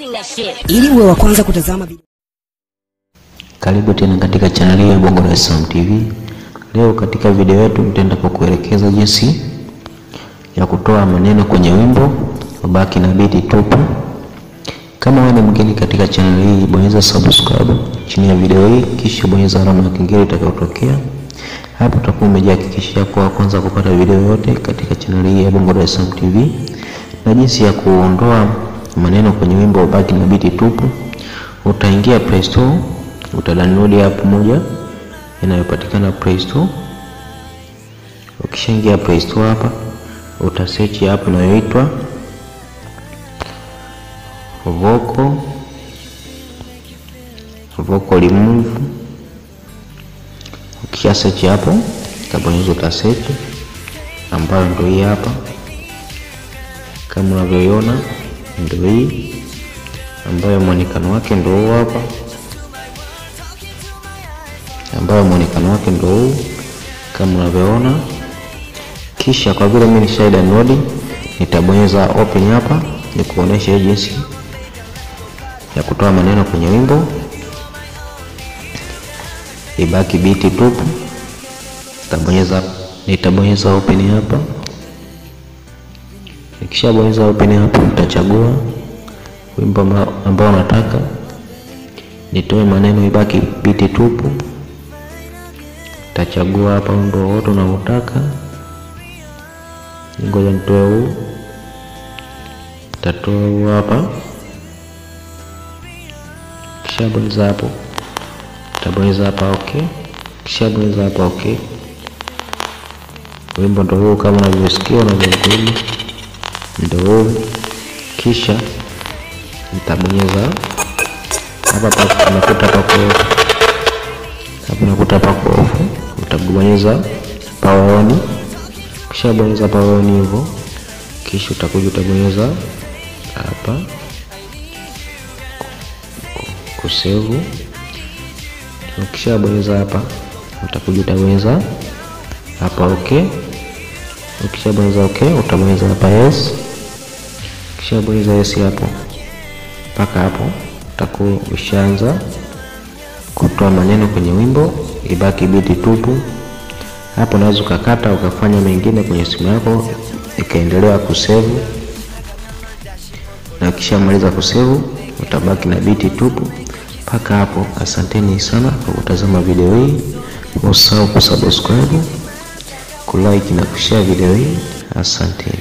Ili uwe wa kwanza kutazama video Karibu tena katika chaneli ya Bongo Dar es Salaam TV. Leo katika video yetu nitaenda kukuelekeza jinsi ya kutoa maneno kwenye wimbo ubaki na biti tupu. Kama wewe ni mgeni katika chaneli hii, bonyeza subscribe chini ya video hii, kisha bonyeza alama ya kengele itakayotokea hapo. Utakuwa umejihakikishia kuwa kwanza kupata video yote katika chaneli hii ya Bongo Dar es Salaam TV na jinsi ya kuondoa maneno kwenye wimbo ubaki na biti tupu. Utaingia Play Store utadownload app moja inayopatikana Play Store. Ukishaingia Play Store hapa, utasearch app inayoitwa Vocal Vocal Remove. Ukisha search hapo, utabonyeza utasearch, ambayo ndio hii hapa, kama unavyoiona ndio hii, ambayo mwonekano wake ndio huu hapa ambayo mwonekano wake ndio huu kama unavyoona. Kisha kwa vile mimi nisha download, nitabonyeza open hapa ni kuonesha jinsi ya kutoa maneno kwenye wimbo ibaki biti tupu. Nitabonyeza nitabonyeza open hapa. Nikishabonyeza open hapa, nitachagua wimbo ambao nataka nitoe maneno ibaki biti tupu tachagua hapa wimbo wote unaotaka. Ngoja nitoe huu, tatoa huu hapa. Kisha bonyeza hapo, tabonyeza hapa okay. Kisha bonyeza hapa okay. Wimbo ndio huu kama unavyosikia unavyokuli, ndio huu. Kisha nitabonyeza hapa pa nakuta pako hapa nakuta pako ofu utabonyeza power on. Kisha bonyeza power on hivyo, kisha utakuja utabonyeza hapa kusevu. Ukisha bonyeza hapa, utakuja utabonyeza hapa okay. Ukisha bonyeza okay, utabonyeza hapa yes. Kisha bonyeza yes hapo, mpaka hapo utakuwa ushaanza kutoa maneno kwenye wimbo ibaki biti tupu. Hapo unaweza ukakata ukafanya mengine kwenye simu yako ikaendelea kusevu, na ukishamaliza kusevu utabaki na biti tupu mpaka hapo. Asanteni sana kwa kutazama video hii, usahau kusubscribe, kulike na kushare video hii. Asante.